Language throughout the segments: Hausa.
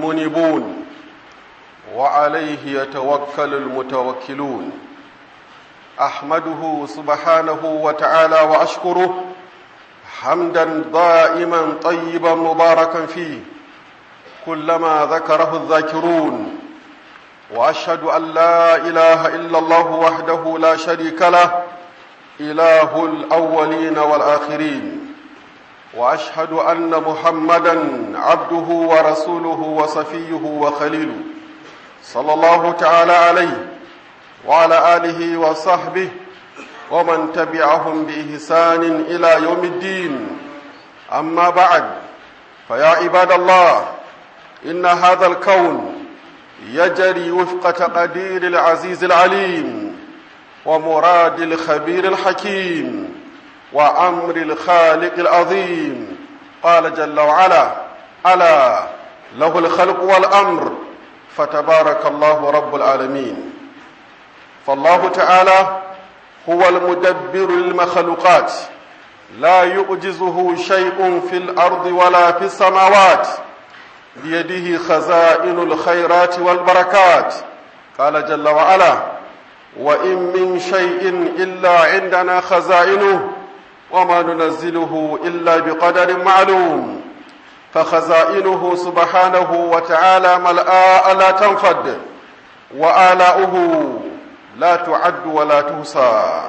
منيبون وعليه يتوكل المتوكلون احمده سبحانه وتعالى واشكره حمدا دائما طيبا مباركا فيه كلما ذكره الذاكرون واشهد ان لا اله الا الله وحده لا شريك له اله الاولين والاخرين واشهد ان محمدا عبده ورسوله وصفيه وخليله صلى الله تعالى عليه وعلى اله وصحبه ومن تبعهم باحسان الى يوم الدين اما بعد فيا عباد الله ان هذا الكون يجري وفق تقدير العزيز العليم ومراد الخبير الحكيم وامر الخالق العظيم قال جل وعلا الا له الخلق والامر فتبارك الله رب العالمين فالله تعالى هو المدبر للمخلوقات لا يعجزه شيء في الارض ولا في السماوات بيده خزائن الخيرات والبركات قال جل وعلا وان من شيء الا عندنا خزائنه وما ننزله الا بقدر معلوم فخزائنه سبحانه وتعالى ملآ لا تنفد وآلاؤه لا تعد ولا تحصى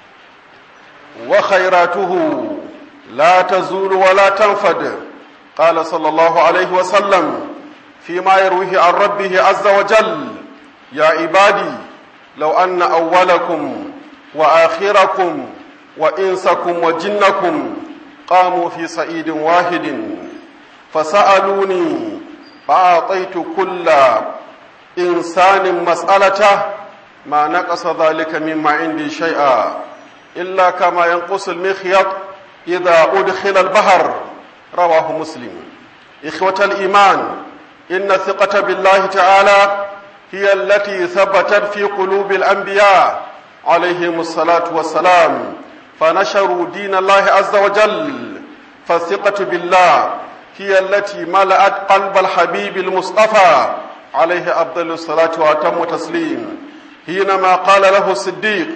وخيراته لا تزول ولا تنفد قال صلى الله عليه وسلم فيما يرويه عن ربه عز وجل يا عبادي لو أن أولكم وآخركم وإنسكم وجنكم قاموا في صعيد واحد فسألوني فأعطيت كل إنسان مسألته ما نقص ذلك مما عندي شيئا إلا كما ينقص المخيط إذا أدخل البحر رواه مسلم إخوة الإيمان إن الثقة بالله تعالى هي التي ثبتت في قلوب الأنبياء عليهم الصلاة والسلام فنشروا دين الله عز وجل فالثقة بالله هي التي ملأت قلب الحبيب المصطفى عليه أفضل الصلاة وأتم تسليم حينما قال له الصديق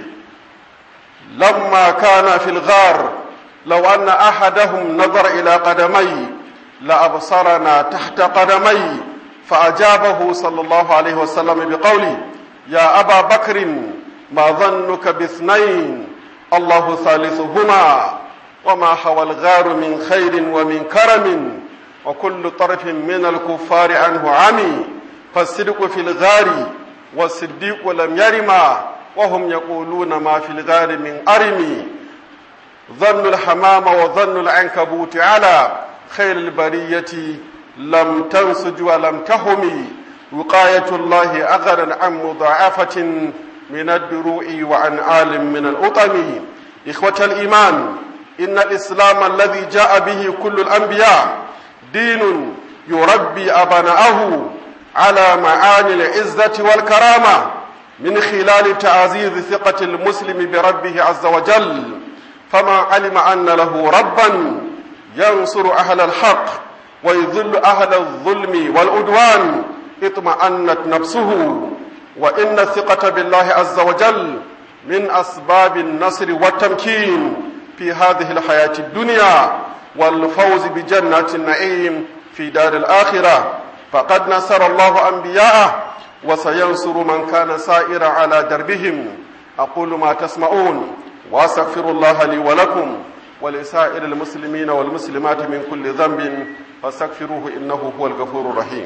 لما كان في الغار لو أن أحدهم نظر إلى قدمي لأبصرنا تحت قدمي فأجابه صلى الله عليه وسلم بقوله يا أبا بكر ما ظنك باثنين الله ثالثهما وما حوى الغار من خير ومن كرم وكل طرف من الكفار عنه عمي فالصدق في الغار والصديق لم يرما وهم يقولون ما في الغار من أرم ظن الحمام وظن العنكبوت على خير البرية لم تنسج ولم تهم وقاية الله أغرا عن مضاعفة من الدروع وعن عال من الأطم إخوة الإيمان إن الإسلام الذي جاء به كل الأنبياء دين يربي أبناءه على معاني العزة والكرامة من خلال تعزيز ثقة المسلم بربه عز وجل فما علم أن له ربا ينصر أهل الحق ويذل أهل الظلم والعدوان اطمأنت نفسه وإن الثقة بالله عز وجل من أسباب النصر والتمكين في هذه الحياة الدنيا والفوز بجنة النعيم في دار الآخرة فقد نصر الله أنبياءه وسينصر من كان سائرا على دربهم أقول ما تسمعون وأستغفر الله لي ولكم ولسائر المسلمين والمسلمات من كل ذنب فاستغفروه إنه هو الغفور الرحيم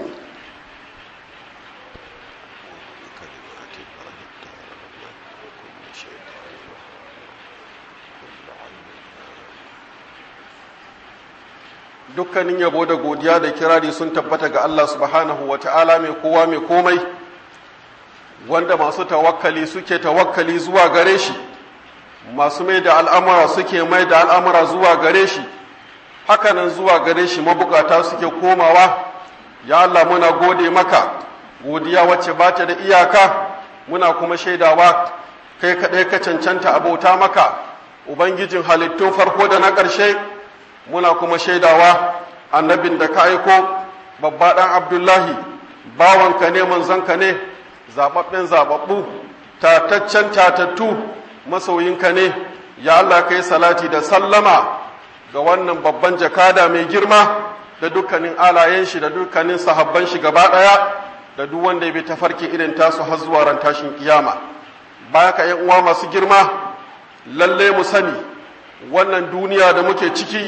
dukkanin yabo da godiya da kirari sun tabbata ga Allah subhanahu wa ta'ala mai kowa mai komai wanda masu tawakkali suke tawakkali zuwa gare shi masu mai da al'amura suke mai da al'amura zuwa gare shi hakanan zuwa gare shi mabukata suke komawa ya Allah muna gode maka godiya wacce ba ta da iyaka muna kuma shaidawa kai kaɗai ka cancanta abota maka ubangijin halittun farko da na ƙarshe muna kuma shaidawa annabin da ka aiko babba ɗan abdullahi bawanka ne manzanka ne zaɓaɓɓen zaɓaɓɓu tataccen tatattu masoyinka ne ya Allah kai salati da sallama ga wannan babban jakada mai girma da dukkanin alayen shi da dukkanin sahabban shi gaba ɗaya da duk wanda ya bi tafarki irin tasu har zuwa ran tashin kiyama baya ka yan uwa masu girma lalle mu sani wannan duniya da muke ciki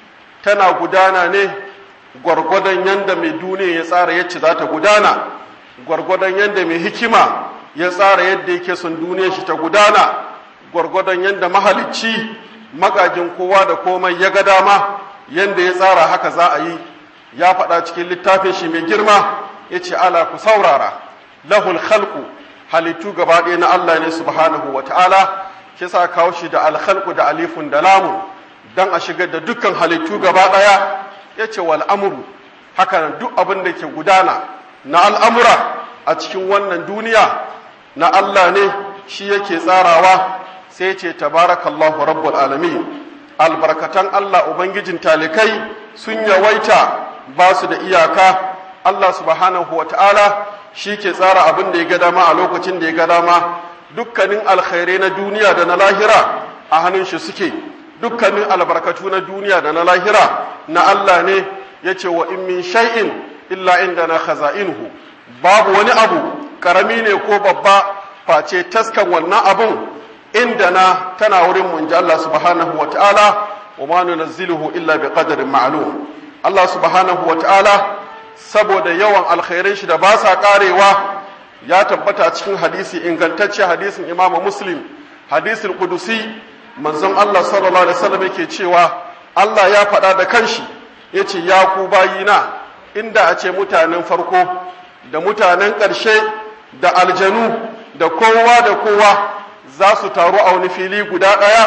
tana gudana ne gwargwadon yanda mai duniya ya tsara yacce za ta gudana gwargwadon yanda mai hikima ya tsara yadda yake son duniya shi ta gudana gwargwadon yanda mahalicci magajin kowa da komai ya ga dama yanda ya tsara haka za a yi ya faɗa cikin littafin shi mai girma ya ce ala ku saurara lahul khalqu halittu gaba ɗaya na Allah ne subhanahu wa ta'ala shi sa kawo shi da alkhalqu da alifun da lamun dan a shigar da dukkan halittu gaba ɗaya ya ce wal amru haka nan duk abin da ke gudana na al'amura a cikin wannan duniya na Allah ne shi yake tsarawa sai ce tabarakallahu rabbul alamin albarkatan Allah ubangijin talikai sun yawaita ba su da iyaka Allah subhanahu wa ta'ala shi ke tsara abin da ya ga dama a lokacin da ya ga dama dukkanin alkhairai na duniya da na lahira a hannun shi suke dukkanin albarkatu na duniya da na lahira na Allah ne ya ce wa in min shay'in illa inda na khaza'inuhu babu wani abu karami ne ko babba face taskan wannan abun inda na tana wurin mun ji Allah subhanahu wa ta'ala wa ma nunazziluhu illa bi qadarin ma'lum Allah subhanahu wa ta'ala saboda yawan alkhairai shi da ba sa karewa ya tabbata cikin hadisi ingantacce hadisin Imam Muslim hadisin Qudusi manzon Allah sallallahu alaihi wasallam yake cewa Allah ya faɗa da kanshi yace ya ku bayina inda a ce mutanen farko da mutanen ƙarshe da aljanu da kowa da kowa za su taru a wani fili guda ɗaya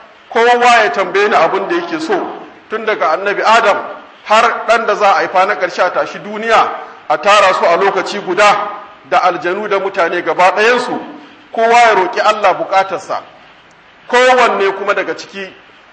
kowa ya tambaye ni abin da yake so tun daga annabi adam har ɗan da za a haifa na ƙarshe a tashi duniya a tara su a lokaci guda da aljanu da mutane gaba ɗayansu kowa ya roƙi Allah buƙatarsa kowanne kuma daga ciki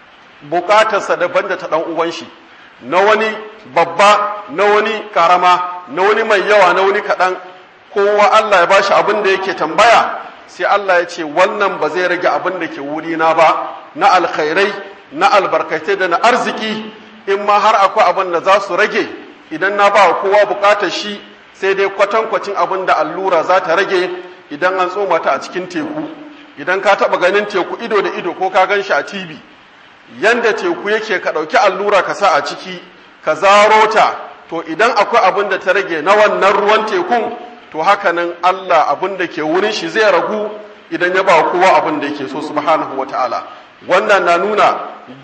buƙatarsa daban da ta ɗan uwan shi na wani babba na wani ƙarama na wani mai yawa na wani kaɗan kowa Allah ya bashi abin da yake tambaya sai Allah ya ce wannan ba zai rage abin da ke wurina ba na alkhairai na albarkatai da na arziki in ma har akwai abin da za su rage idan na ba kowa bukatar shi sai dai kwatankwacin abin da allura za ta rage idan an tsoma ta a cikin teku idan ka taba ganin teku ido da ido ko ka gan shi a tv yanda teku yake ka ɗauki allura ka sa a ciki ka zaro ta to idan akwai abin da ta rage na wannan ruwan tekun to haka nan Allah abin da ke wurin shi zai ragu idan ya ba kowa abin da yake so subhanahu wata'ala wannan na nuna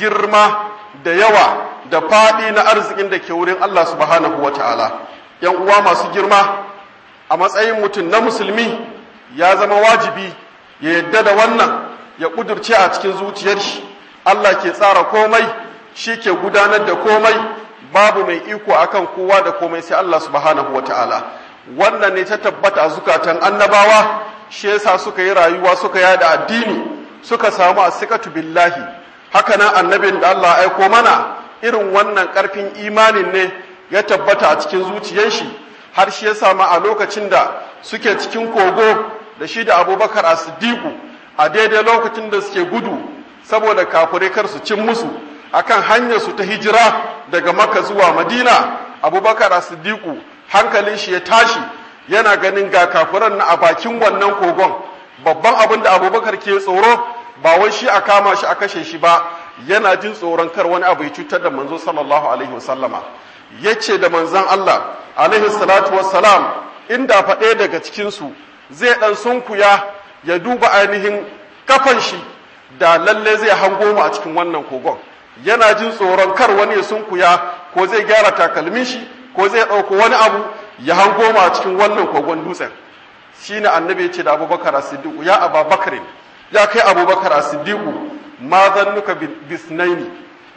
girma da yawa da faɗi na arzikin da ke wurin Allah subhanahu wata'ala yan uwa masu girma a matsayin mutum na musulmi ya zama wajibi ya yadda da wannan ya kudurce a cikin zuciyar shi Allah ke tsara komai shi ke gudanar da komai babu mai iko akan kowa da komai sai Allah subhanahu wata'ala wannan ne ta tabbata a zukatan annabawa shi yasa suka yi rayuwa suka yada addini suka samu asikatu billahi haka nan annabin da Allah aiko mana irin wannan karfin imanin ne ya tabbata a cikin zuciyar shi har shi ya samu a lokacin da suke cikin kogo da shi da abubakar a siddiqu a daidai lokacin da suke gudu saboda kafirai kar su cin musu akan hanyar su ta hijira daga makka zuwa madina abubakar a siddiqu hankalin shi ya tashi yana ganin ga kafiran na a bakin wannan kogon babban abin da abubakar ke tsoro ba wai shi a kama shi a kashe shi ba yana jin tsoron kar wani abu ya cutar da manzo sallallahu alaihi wasallama ya ce da manzon Allah alaihi salatu wassalam inda faɗe daga cikinsu zai ɗan sunkuya ya duba ainihin kafan shi da lalle zai hango mu a cikin wannan kogon yana jin tsoron kar wani ya sunkuya ko zai gyara takalmin shi ko zai ɗauko wani abu ya hango mu a cikin wannan kogon dutsen shine annabi ya ce da abubakar as-siddiq ya ababakar ya kai abubakar as-siddiq ma zannuka bisnaini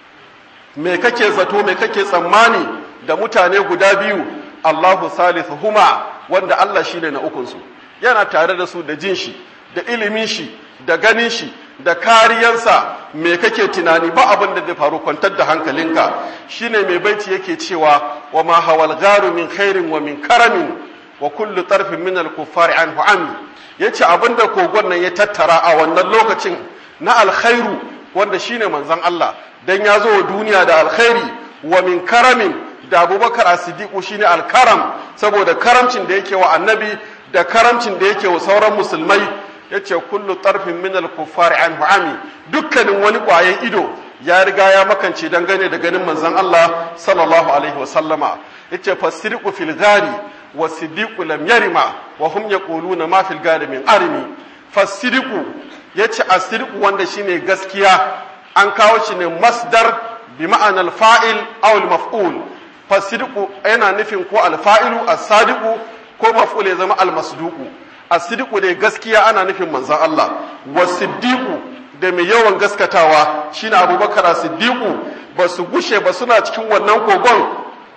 me kake zato me kake tsammani da mutane guda biyu Allahu huma wanda Allah shine na ukun su yana tare da su da jin shi da ilimin shi da ganin shi da kariyansa me kake tunani ba abin da zai faru kwantar da hankalinka shine mai baiti yake cewa wa ma hawal garu min khairin wa min karamin wa kullu tarfin min al kuffari anhu ami yace abinda kogon nan ya tattara a wannan lokacin na alkhairu wanda shine manzon Allah dan ya zo wa duniya da alkhairi wa min karamin da Abubakar As-Siddiq shine alkaram saboda karamcin da yake wa annabi da karamcin da yake wa sauran musulmai yace kullu tarfin min al-kuffari anhu ami dukkanin wani kwayan ido ya riga ya makance dangane da ganin manzon Allah sallallahu alaihi wa sallama yace fasiriqu fil ghari wa siddiqu lam yarima wa hum yaquluna ma fil ghari min arimi fasiriqu yace asiriqu wanda shine gaskiya an kawo shi ne masdar bi ma'anar fa'il aw al-maf'ul fasiriqu yana nufin ko al-fa'ilu as-sadiqu ko maf'ul ya zama al-masduqu as-siddiqu dai gaskiya ana nufin manzon Allah was-siddiqu da mai yawan gaskatawa shine Abubakar as-siddiqu ba su gushe ba suna cikin wannan kogon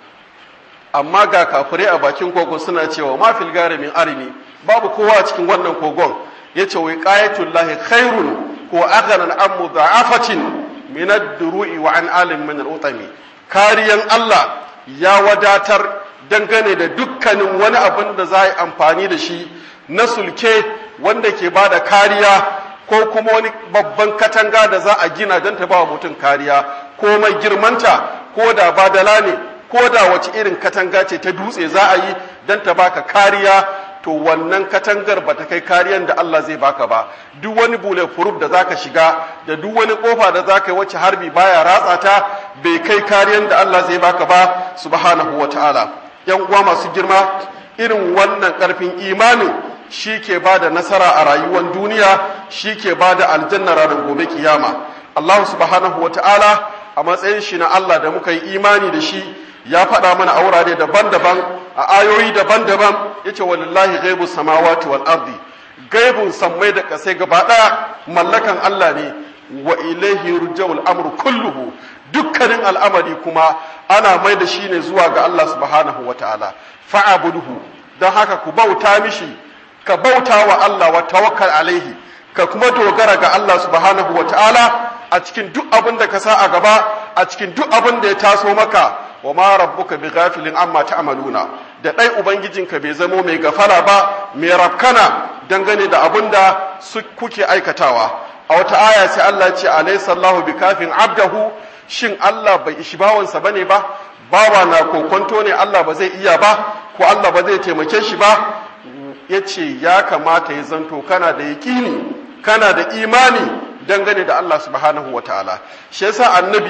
amma ga kafirai a bakin kogon suna cewa ma fil gari min arimi babu kowa a cikin wannan kogon yace wai qayatul lahi khairun ko aghanan an mudha'afatin min ad-duru'i wa an alim min al-utami kariyan Allah ya wadatar dangane da dukkanin wani abin da za a yi amfani da shi na sulke wanda ke ba da kariya ko kuma wani babban katanga da za a gina don ta ba wa mutum kariya ko mai girmanta ko da badala ne ko da wace irin katanga ce ta dutse za a yi don ta baka kariya to wannan katangar ba ta kai kariyan da Allah zai baka ba duk wani bule furuf da zaka shiga da duk wani kofa da zaka yi wacce harbi baya ratsa ta bai kai kariyan da Allah zai baka ba subhanahu wataala yan uwa masu girma irin wannan karfin imanin shi ke ba da nasara a rayuwar duniya shi ke ba da aljanna ranar gobe kiyama Allah subhanahu wa ta'ala a matsayin shi na Allah da muka yi imani da shi ya faɗa mana a wurare daban-daban a ayoyi daban-daban ya ce walillahi gaibu samawati wal ardi gaibun sammai da kasai gaba ɗaya mallakan Allah ne wa ilaihi rujawul amru kulluhu dukkanin al'amari kuma ana mai da shi ne zuwa ga Allah subhanahu wa ta'ala fa'abuduhu don haka ku bauta mishi ka bauta wa Allah wa tawakkal alaihi ka kuma dogara ga Allah subhanahu wa ta'ala a cikin duk abin da ka sa a gaba a cikin duk abin da ya taso maka wa ma rabbuka bi ghafilin amma ta'maluna da dai ubangijinka bai zamo mai gafara ba mai rafkana dangane da abin da su kuke aikatawa a wata aya sai Allah ce alaysa Allahu bi kafin abdahu shin Allah bai ishi bawansa bane ba bawa na kokonto ne Allah ba zai iya ba ko Allah ba zai taimake shi ba ya ce ya kamata ya zanto kana da yaƙini kana da imani dangane da Allah subhanahu wa ta'ala shi yasa annabi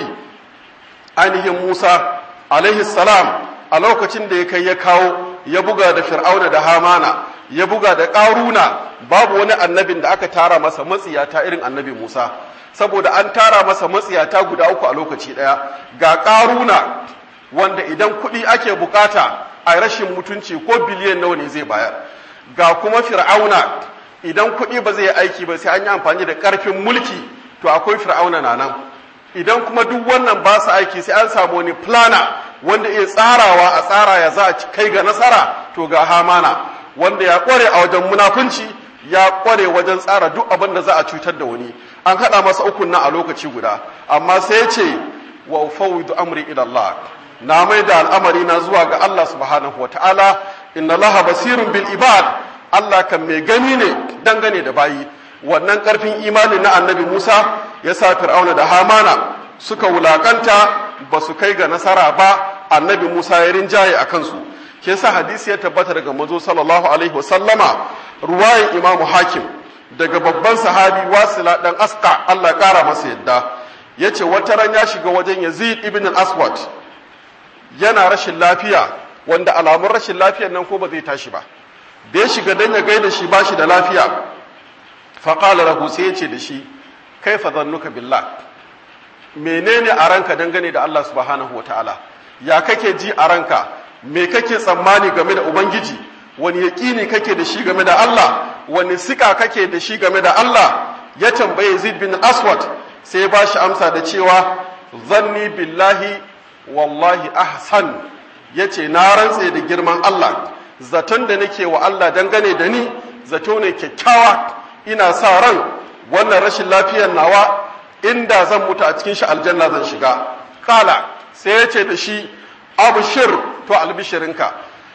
ainihin Musa alaihi salam a lokacin da ya kai ya kawo ya buga da fir'auna da hamana ya buga da ƙaruna babu wani annabin da aka tara masa matsiyata irin annabi Musa saboda an tara masa matsiyata guda uku a lokaci ɗaya ga ƙaruna wanda idan kuɗi ake bukata a rashin mutunci ko biliyan nawa ne zai bayar ga kuma fir'auna idan kuɗi ba zai aiki ba sai an yi amfani da ƙarfin mulki to akwai fir'auna na nan idan kuma duk wannan ba su aiki sai an samu wani plana wanda iya tsarawa a tsara ya za a kai ga nasara to ga hamana wanda ya ƙware a wajen munafunci ya ƙware wajen tsara duk abin da za a cutar da wani an haɗa masa ukun nan a lokaci guda amma sai ce wa ufawwidu amri ila Allah na mai da al'amari na zuwa ga Allah subhanahu wa ta'ala inna laha basirun bil ibad Allah kan mai gani ne dangane da bayi wannan karfin imani na annabi Musa ya sa Fir'auna da Hamana suka wulakanta ba su kai ga nasara ba annabi Musa ya rinjaye a kansu ke sa hadisi ya tabbata daga mazo sallallahu alaihi wasallama ruwayin imamu hakim daga babban sahabi wasila dan aska Allah kara masa yadda yace wata ran ya shiga wajen Yazid ibn al-Aswad yana rashin lafiya wanda alamun rashin lafiyar nan ko ba zai tashi ba da ya shiga dan ya gaida shi ba shi da lafiya faƙala lahu sai ya ce da shi kai fa zannuka billah menene a ranka dangane da Allah subhanahu wa ta'ala ya kake ji a ranka me kake tsammani game da ubangiji wani yaƙini kake da shi game da Allah wani sika kake da shi game da Allah ya tambaye Zaid bin Aswad sai ya bashi amsa da cewa zanni billahi wallahi ahsan yace na rantse da girman Allah zaton da nake wa Allah dangane da ni zato ne kyakkyawa ina sa ran wannan rashin lafiyar nawa inda zan mutu a cikin shi aljanna zan shiga kala sai ya ce da shi abushir to albishirinka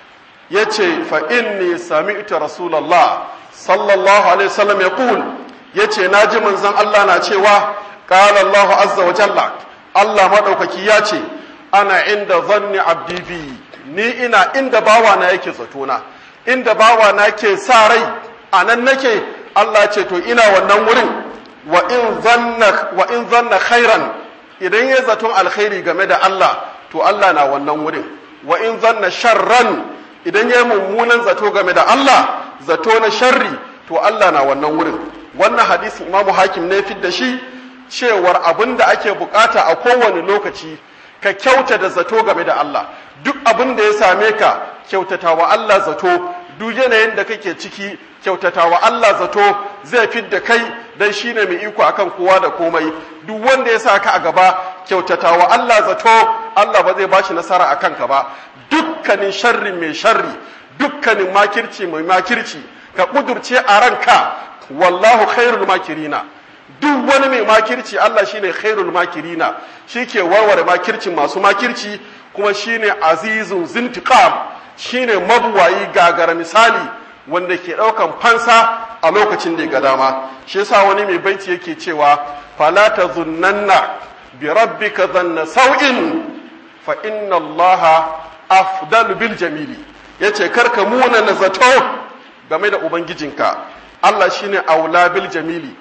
ya ce fa inni sami'tu rasulallah sallallahu alaihi wasallam ya kul ya ce na ji manzon Allah na cewa qala Allah azza wa jalla Allah madaukaki ya ce ana inda zanni abdi bi ni ina inda bawa na yake zatona inda bawa na ke sa rai anan nake Allah ce to ina wannan wurin wa in zanna wa in zanna khairan idan ya zaton alkhairi game da Allah to Allah na wannan wurin wa in zanna sharran idan ya mummunan zato game da Allah zato na sharri to Allah na wannan wurin wannan hadisin Imam Hakim ne fit da shi cewar abin da ake bukata a kowane lokaci ka kyauta da zato game da Allah duk abin da ya same ka kyautata wa Allah zato duk yanayin da kake ciki kyautata wa Allah zato zai fit da kai dan shine mai iko akan kowa da komai duk wanda ya sa ka a gaba kyautata wa Allah zato Allah ba zai bashi nasara a kanka ba dukkanin sharri mai sharri dukkanin makirci mai makirci ka kudurce a ranka wallahu khairul makirina duk wani mai makirci Allah shine khairul makirina shike warware makircin masu makirci kuma shine azizun zintiqam shine mabuwayi gagara misali wanda ke daukan fansa a lokacin da ya ga dama shi yasa wani mai baiti yake cewa fala tazunnanna bi rabbika dhanna sau'in fa inna allaha afdalu bil jamili yace karka muna na zato game da ubangijinka Allah shine aula bil jamili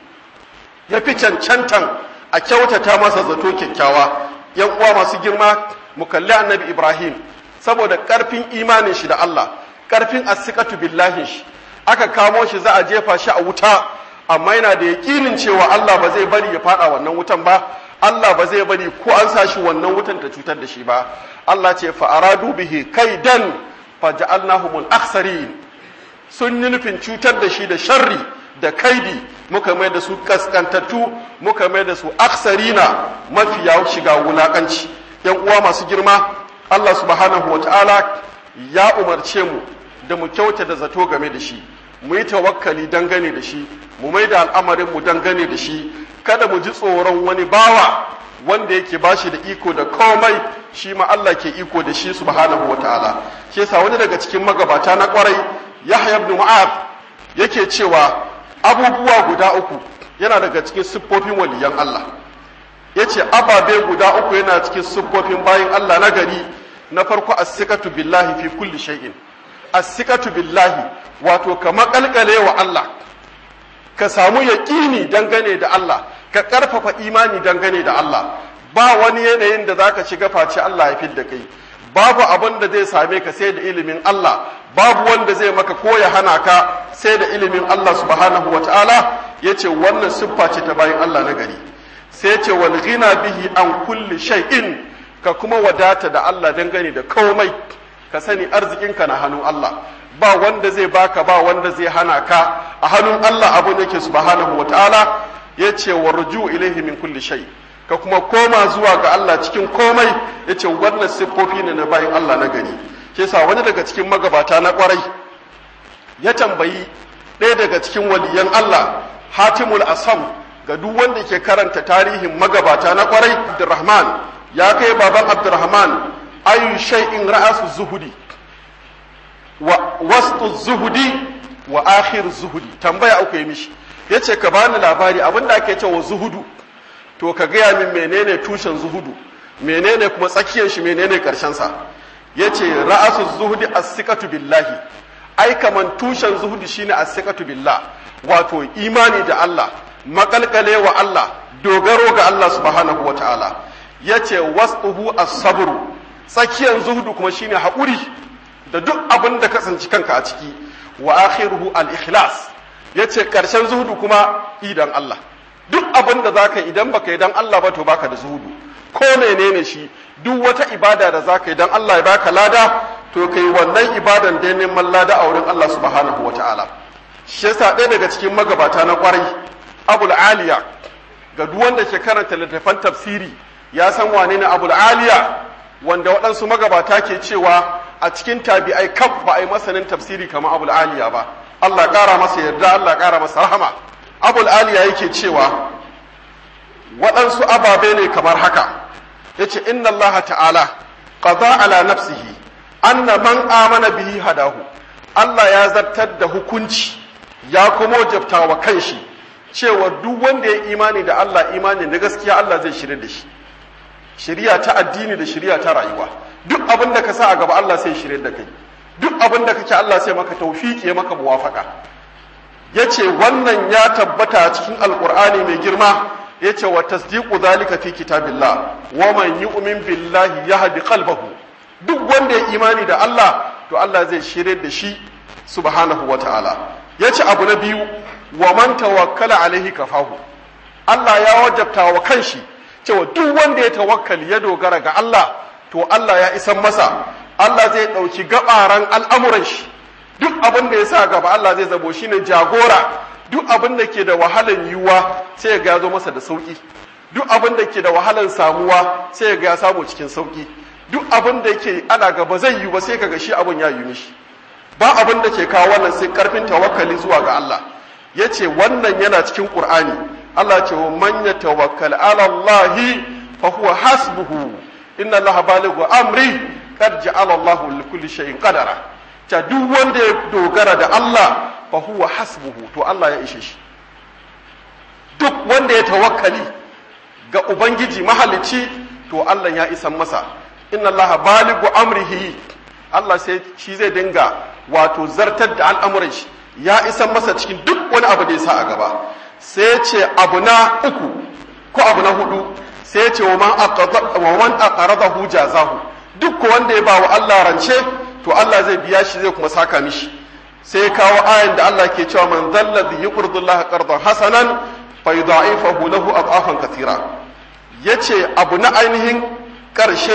yafi cancantan a kyautata masa zato kyakkyawa yan uwa masu girma mu kalli annabi Ibrahim saboda karfin imanin shi da Allah karfin asikatu billahi shi aka kamo shi za a jefa shi a wuta amma yana da yakinin cewa Allah ba zai bari ya fada wannan wutan ba Allah ba zai bari ko an sa shi wannan wutan ta cutar da shi ba Allah ce fa aradu bihi kaidan fa ja'alnahumul akhsarin sun yi nufin cutar da shi da sharri da kaidi muka mai da su kaskantattu muka mai da su aksarina mafiya shiga wulakanci yan uwa masu girma Allah subhanahu wataala ya umarce mu da mu kyauta da zato game da shi mu yi tawakkali dangane da shi mu mai da al'amarin mu dangane da shi kada mu ji tsoron wani bawa wanda yake bashi da iko da komai shi ma Allah ke iko da shi subhanahu wataala shi yasa wani daga cikin magabata na kwarai Yahya ibn Mu'adh yake cewa abubuwa guda uku yana daga cikin siffofin waliyan Allah yace ababe guda uku yana cikin siffofin bayin Allah na gari na farko as-sikatu billahi fi kulli shay'in as-sikatu billahi wato ka makalkale wa Allah ka samu yaƙini dangane da Allah ka ƙarfafa imani dangane da Allah ba wani yanayin da zaka shiga face Allah ya fidda kai babu abin da zai same ka sai da ilimin Allah babu wanda zai maka ko ya hana ka sai da ilimin Allah subhanahu wataala yace wannan siffa ce ta bayan Allah na gari sai yace wal ghina bihi an kulli shay'in ka kuma wadata da Allah dangane da komai ka sani arzikinka na hannun Allah ba wanda zai baka ba wanda zai hana ka a hannun Allah abu yake subhanahu wataala yace warju ilaihi min kulli shay ka kuma koma zuwa ga Allah cikin komai yace wannan siffofi ne na bayin Allah na gari ke sa wani daga cikin magabata na kwarai ya tambayi ɗaya daga cikin waliyan Allah Hatimul Asam ga duk wanda ke karanta tarihin magabata na kwarai Abdurrahman ya kai baban Abdurrahman ayu shay'in ra'asu zuhudi wa wastu zuhudi wa akhir zuhudi tambaya uku yi mishi yace ka bani labari abinda ake cewa zuhudu to ka gaya min menene tushen zuhudu menene kuma tsakiyar shi menene karshen sa yace ra'asu zuhudi as-sikatu billahi ai kaman tushen zuhudi shine as-sikatu billah wato imani da Allah makalkale wa Allah dogaro ga Allah subhanahu wataala yace wasquhu as-sabru tsakiyar zuhudu kuma shine haƙuri da duk abin da kasance kanka a ciki wa akhiruhu al-ikhlas yace karshen zuhudu kuma idan Allah duk abin da zaka idan baka idan Allah ba to baka da zuhudu ko menene shi duk wata ibada da zaka idan Allah ya baka lada to kai wannan ibadan da neman lada a wurin Allah subhanahu wataala shi yasa ɗaya daga cikin magabata na kwarai abul aliya ga duk wanda ke karanta littattafan tafsiri ya san wane ne abul aliya wanda waɗansu magabata ke cewa a cikin tabi'ai kaf ba a yi masanin tafsiri kamar abul aliya ba Allah ƙara masa yarda Allah ƙara masa rahama abul aliya yake cewa waɗansu ababe ne kamar haka yace inna Allah ta'ala qada ala nafsihi anna man amana bihi hadahu Allah ya zartar da hukunci ya kuma wajabta wa kanshi cewa duk wanda ya imani da Allah imani na gaskiya Allah zai shirya da shi shiriya ta addini da shiriya ta rayuwa duk abin da ka sa a gaba Allah sai shirya da kai duk abin da kake Allah sai maka tawfiki ya maka muwafaka yace wannan ya tabbata cikin alqur'ani mai girma yace wa tasdiqu zalika fi kitabillah wa man yu'min billahi yahdi qalbahu duk wanda ya imani da Allah to Allah zai shirye da shi subhanahu wataala yace abu na biyu wa man tawakkala alaihi kafahu Allah ya wajabta wa kanshi cewa duk wanda ya tawakkali ya dogara ga Allah to Allah ya isan masa Allah zai dauki gabaran al'amuran shi duk abin da ya sa gaba Allah zai zabo shine jagora duk abin da ke da wahalan yiwuwa sai ya zo masa da sauki duk abin da ke da wahalan samuwa sai ya ga ya samu cikin sauki duk abin da yake ana gaba zai yi ba sai kaga shi abin ya yi mishi ba abin da ke kawo wannan sai karfin tawakkali zuwa ga Allah yace wannan yana cikin Qur'ani Allah ce wa man yatawakkal ala Allah fa huwa hasbuhu inna Allah balighu amri qad ja'ala Allah li kulli shay'in qadara ta duk wanda ya dogara da Allah fa huwa hasbuhu to Allah ya ishe shi duk wanda ya tawakkali ga ubangiji mahalicci to Allah ya isan masa inna allaha baligu amrihi Allah sai shi zai dinga wato zartar da al'amuran shi ya isan masa cikin duk wani abu da ya sa a gaba sai ce abu na uku ko abu na hudu sai ce wa man aqaradahu jazahu duk wanda ya bawa Allah rance to Allah zai biya shi zai kuma saka mishi sai kawo ayan da Allah ke cewa man zalladhi yuqridu Allah qardan hasanan fa yudha'ifahu lahu ad'afan kathira yace abu na ainihin karshe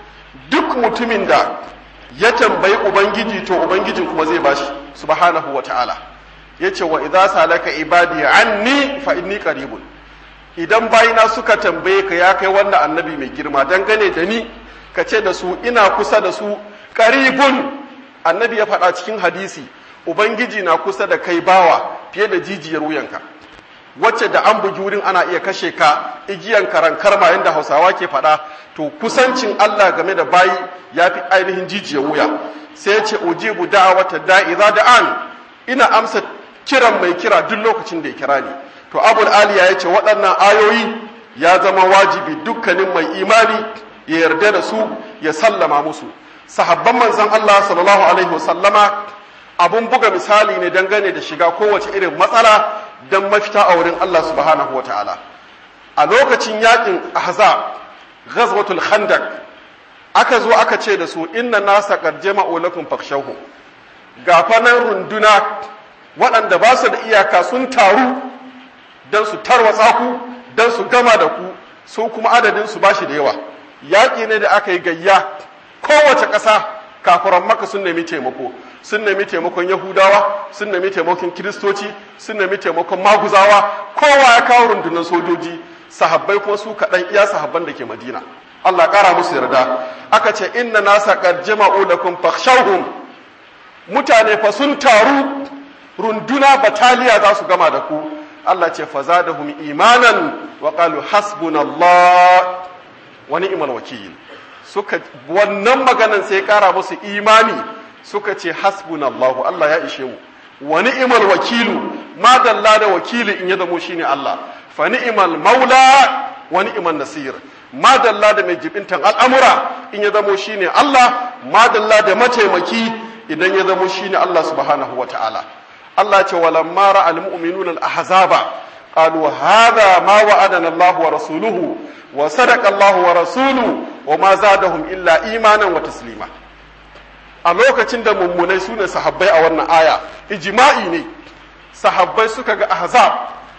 duk mutumin da ya tambayi ubangiji to ubangijin kuma zai bashi subhanahu wata'ala yace wa idza salaka ibadi anni fa inni qaribun idan bayina suka tambaye ka ya kai wannan annabi mai girma dangane da ni ka ce da su ina kusa da su qaribun annabi ya faɗa cikin hadisi ubangiji na kusa da kai bawa fiye da jijiyar wuyanka wacce da an bugi wurin ana iya kashe ka igiyan karan karma yadda hausawa ke faɗa to kusancin Allah game da bayi ya fi ainihin jijiyar wuya sai ya ce ujibu da'awata da'iza da'an ina amsa kiran mai kira duk lokacin da ya kira ni to abul aliya ya ce waɗannan ayoyi ya zama wajibi dukkanin mai imani ya yarda da su ya sallama musu sahabban manzon Allah sallallahu alaihi wasallama abun buga misali ne dangane da shiga kowace irin matsala don mafita a wurin Allah subhanahu wa ta'ala a lokacin yakin ahzab ghazwatul khandaq aka zo aka ce da su inna nasa qad jama'u lakum fakhshawhum gafanan runduna waɗanda ba su da iyaka sun taru don su tarwatsa ku don su gama da ku su kuma adadin su bashi da yawa yaƙi ne da aka yi gayya kowace ƙasa kafiran maka sun nemi taimako sun nemi taimakon yahudawa sun nemi taimakon kiristoci sun nemi taimakon maguzawa kowa ya kawo rundunar sojoji sahabbai kuma su kaɗan iya sahabban da ke madina allah ƙara musu yarda aka ce inna nasa qad jama'u lakum fakhshawhum mutane fa sun taru runduna bataliya za su gama da ku allah ce fazadahum imanan wa qalu hasbunallah wa ni'mal wakil suka wannan maganan sai kara musu imani suka ce hasbunallahu Allah ya ishe mu wa ni'mal wakilu ma dalla da wakili in ya zamo shine Allah fa ni'mal maula wa ni'mal nasir ma dalla da mai jibintan al'amura in ya zamo shine Allah ma dalla da mataimaki idan ya zamo shine Allah subhanahu wataala Allah ce walamma ra'al mu'minuna al-ahzaba qalu hadha ma wa'adana Allah wa rasuluhu wa sadaqa Allah wa rasuluhu wa ma zadahum illa imanan wa taslima a lokacin da mummunai su ne sahabbai a wannan aya ijma'i ne sahabbai suka ga ahzab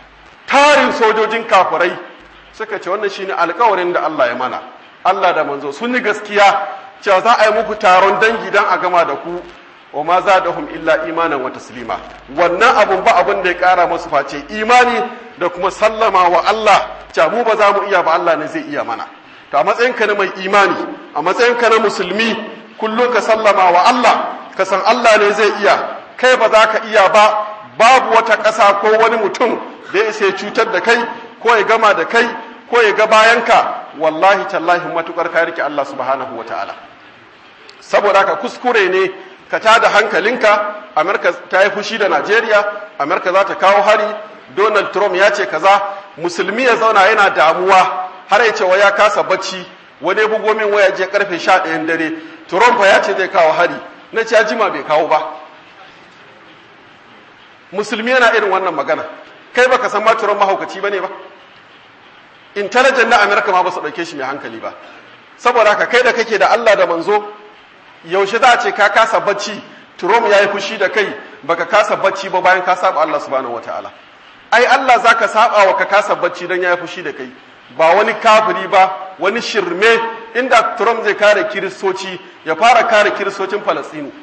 tarin sojojin kafirai suka ce wannan shine alkawarin da Allah ya mana Allah da manzo sun yi gaskiya cewa za a yi muku taron dangi dan a gama da ku wa ma zadahum illa imanan wa taslima wannan abun ba abun da ya kara musu face imani da kuma sallama wa Allah cewa mu ba za mu iya ba Allah ne zai iya mana to a matsayinka na mai imani a matsayinka na musulmi kullum ka sallama wa Allah ka san Allah ne zai iya kai ba za ka iya ba babu wata ƙasa ko wani mutum da ya isa cutar da kai ko ya gama da kai ko ya ga bayanka wallahi tallahi matukar ka rike Allah subhanahu wa ta'ala saboda haka kuskure ne ka tada hankalinka Amerika ta yi fushi da Najeriya Amerika za ta kawo hari Donald Trump ya ce kaza musulmi ya zauna yana damuwa har ya ce wa ya kasa bacci wani bugo min waya je karfe 11 dare Trump ya ce zai kawo hari na ce jima bai kawo ba musulmi yana irin wannan magana kai baka san ma Trump mahaukaci bane ba intelligent na America ma ba su dauke shi mai hankali ba saboda haka kai da kake da Allah da manzo yaushe za a ce ka kasa bacci Trump ya yi fushi da kai baka kasa bacci ba bayan ka saba Allah subhanahu wataala ai Allah zaka saba wa ka kasa bacci dan ya yi fushi da kai ba wani kafiri ba wani shirme inda Trump zai kare kiristoci ya fara kare kiristocin Falastinu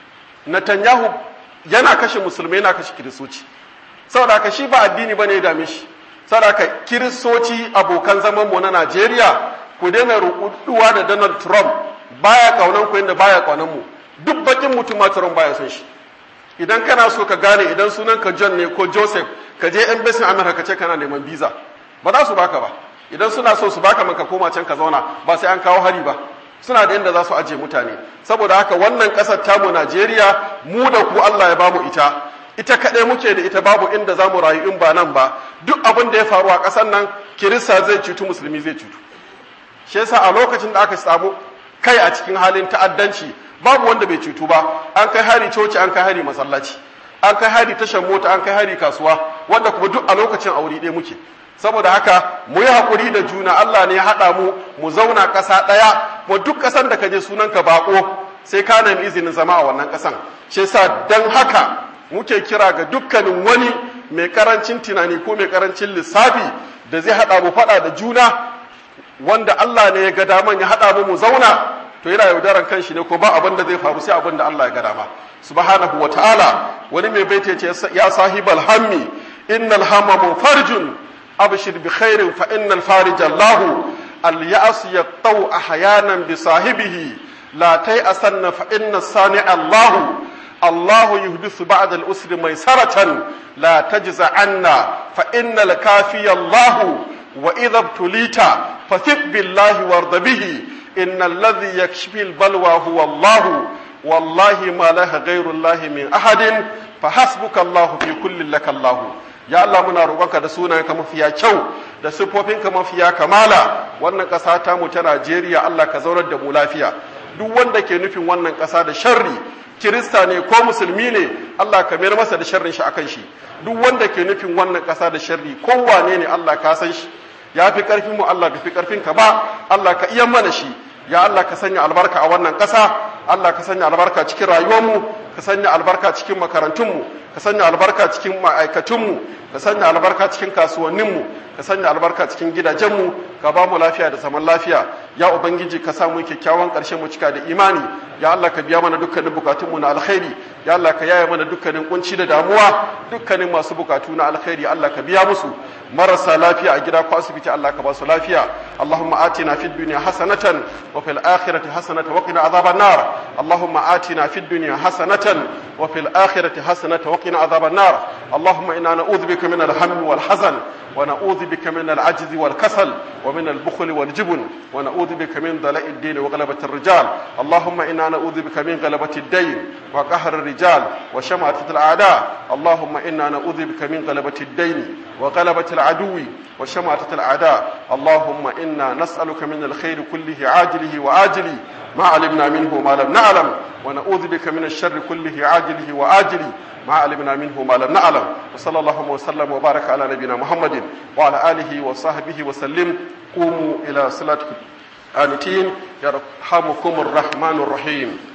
Netanyahu yana kashe musulmai yana kashe kiristoci saboda haka shi ba addini bane ya dame shi saboda haka kiristoci abokan zaman mu na Najeriya ku daina rukuduwa da Donald Trump baya kaunan ku inda baya kaunan mu duk bakin mutum ma Trump baya son shi idan kana so ka gane idan sunan ka John ne ko Joseph ka je embassy America ka ce kana neman visa ba za su baka ba idan suna so su baka man ka koma can ka zauna ba sai an kawo hari ba suna da inda za su aje mutane saboda haka wannan kasar tamu Najeriya mu da ku Allah ya bamu ita ita kaɗai muke da ita babu inda za mu rayu in ba nan ba duk abin da ya faru a ƙasar nan kirista zai cutu musulmi zai cutu shi yasa a lokacin da aka samu kai a cikin halin ta'addanci babu wanda bai cutu ba an kai hari coci an kai hari masallaci an kai hari tashar mota an kai hari kasuwa wanda kuma duk a lokacin aure ɗaya muke saboda haka mu yi haƙuri da juna Allah ne ya haɗa mu mu zauna ƙasa ɗaya mu duk ƙasan da ka je sunanka baƙo sai ka nemi izinin zama a wannan ƙasan shi yasa dan haka muke kira ga dukkanin wani mai karancin tunani ko mai karancin lissafi da zai haɗa mu faɗa da juna wanda Allah ne ya ga daman ya haɗa mu mu zauna to yana yaudaran kanshi ne ko ba abin da zai faru sai abin da Allah ya ga dama subhanahu wa ta'ala wani mai baita ce ya sahibal hammi innal hamma munfarjun abshir bi khairin fa innal farij Allah al ya'as yaqtau ahyanan bi sahibihi la tay asanna fa inna sani Allah الله يحدث بعد الأسر ميسرة لا تجز عنا فإن الكافي الله وإذا ابتليت فثق بالله وارض به إن الذي يكشف البلوى هو الله والله ما له غير الله من أحد فحسبك الله في كل لك الله ya Allah muna roƙonka da sunayenka mafiya kyau da siffofinka mafiya kamala wannan ƙasa ta mu ta Najeriya Allah ka zaunar da mu lafiya duk wanda ke nufin wannan ƙasa da sharri kirista ne ko musulmi ne Allah ka mayar masa da sharrin shi akan shi duk wanda ke nufin wannan ƙasa da sharri ko wane ne Allah ka san shi ya fi ƙarfin mu Allah ka fi ƙarfin ka ba Allah ka iya mana shi ya Allah ka sanya albarka a wannan ƙasa Allah ka sanya albarka cikin rayuwarmu ka sanya albarka cikin makarantunmu ka sanya albarka cikin ma'aikatunmu ka sanya albarka cikin kasuwanninmu ka sanya albarka cikin gidajenmu ka ba mu lafiya da zaman lafiya ya ubangiji ka samu kyakkyawan ƙarshen mu cika da imani ya Allah ka biya mana dukkanin bukatunmu na alkhairi ya Allah ka yaya mana dukkanin kunci da damuwa dukkanin masu bukatu na alkhairi Allah ka biya musu marasa lafiya a gida ko asibiti Allah ka ba su lafiya Allahumma atina fid dunya hasanatan wa fil akhirati hasanatan wa qina adhaban nar Allahumma atina fid dunya hasanatan wa fil akhirati hasanatan wa qina adhaban nar Allahumma inna na'udhu bika min al-hammi wal hazan ونعوذ بك من العجز والكسل ومن البخل والجبن ونعوذ بك من ضلاء الدين وغلبة الرجال اللهم إنا نعوذ بك من غلبة الدين وقهر الرجال وشماتة الأعداء اللهم إنا نعوذ بك من غلبة الدين وغلبة العدو وشماتة الأعداء اللهم إنا نسألك من الخير كله عاجله وآجله ما علمنا منه وما لم نعلم ونعوذ بك من الشر كله عاجله وآجله ما علمنا منه ما لم نعلم وصلى الله وسلم وبارك على نبينا محمد وعلى آله وصحبه وسلم قوموا إلى صلاتكم آنتين يرحمكم الرحمن الرحيم